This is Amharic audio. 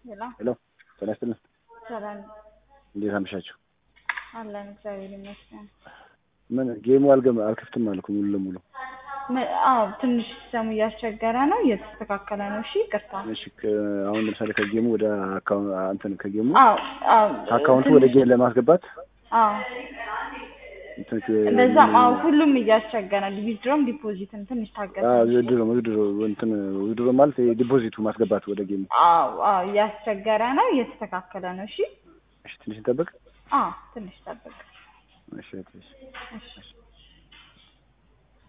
ሄሎ ሄሎ ጤና ይስጥልን። ሰላም እንዴት አመሻችሁ? አለን እግዚአብሔር ይመስገን። ምን ጌሙ አልገም አልከፍትም አልኩ ሙሉ ለሙሉ። ም- አዎ ትንሽ ሲስተሙ እያስቸገረ ነው፣ እየተስተካከለ ነው። እሺ ይቅርታ። እሺ ከ- አሁን ለምሳሌ ከጌሙ ወደ አካውንት እንትን ከጌሙ አዎ አዎ ከአካውንቱ ወደ ትንሽ- ጌም ለማስገባት አዎ እንትን ከ- እንደዛም አዎ ሁሉም እያስቸገረ ነው። ዊዝድሮም ዲፖዚትም ትንሽ ታገሰ። አዎ ውድድሮ ውድድሮ እንትን ውድድሮ ማለት ዲፖዚቱ ማስገባት ወደ ጌሙ። አዎ አዎ እያስቸገረ ነው፣ እየተስተካከለ ነው። እሺ እሺ ትንሽ እንጠብቅ። አዎ ትንሽ ጠብቅ። እሺ እሺ እሺ